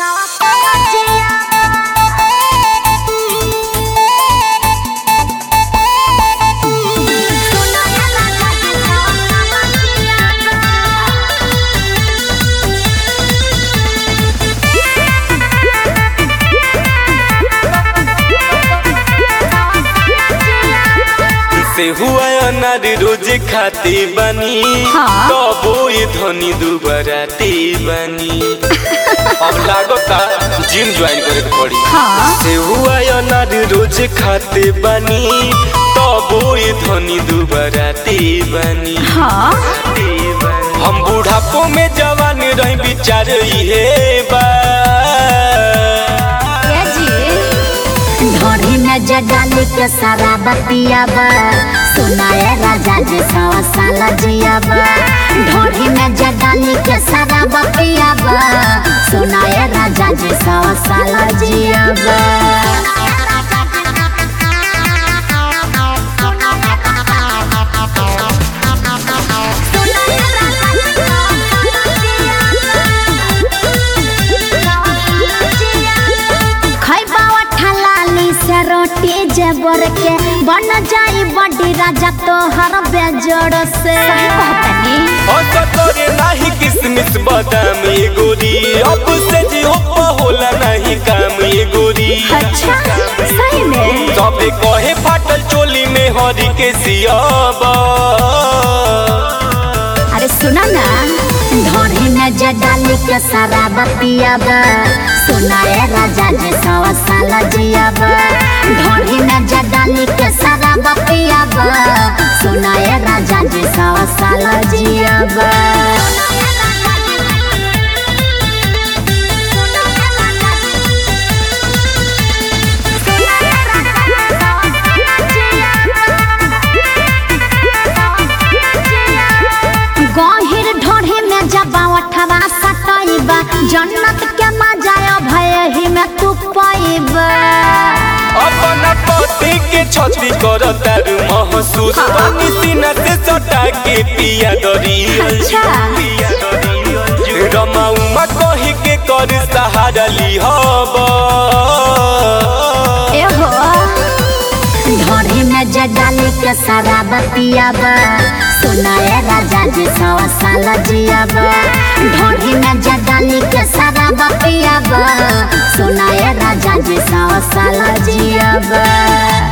से हुआ अनार रोज खाती बनी हाँ। तबो ये धनी दुबराती बनी अब लागता जिम ज्वाइन करे के पड़ी हाँ। से हुआ अनार रोज खाते बनी तबो ये धनी दुबराती बनी हाँ हम बुढ़ापो में जवान रही विचार इहे बा ये जी ढोरी में जगाली के सारा बतियाबा सुनाए राजा जी सवा साल जियाबा ढोरी में जगाली के सारा बतियाबा सुनाए राजा जी सवा साल जियाबा खैबा ठलाली से रोटी जेबर के बन जाई बड़ी राजा तोहर बेजोड़ से अच्छा तोरे नाही किसमिस बादाम ये गोरी अब से जी हो होला नहीं काम ये गोरी अच्छा सही में सबे कहे फाटल चोली में हरी के सियाबा अरे सुना ना ढोरी में जडाली के सारा बतियाबा सुनाए राजा जी सवा साल जियाबा ढोरी में जडाली के सारा बतियाबा सुनाए राजा जी सवा साल जियाबा गहिर ढोढ़ी में जबा उठवा सटैबा जन्नत के मजा भय ही में तू पैबा अपना पति के छती कर तारू महसूस पानी सीना से सटा के पिया दरी अच्छा। रमा उमा कही के कर सहारा ली हबा एहो ढोढ़ी में जगाली के सारा बतियाबा सुनाए राजा जी सवा साल जियाबा ढोढ़ी में जगाली के सारा बतियाबा सुनाए राजा जी सवा साल जियाबा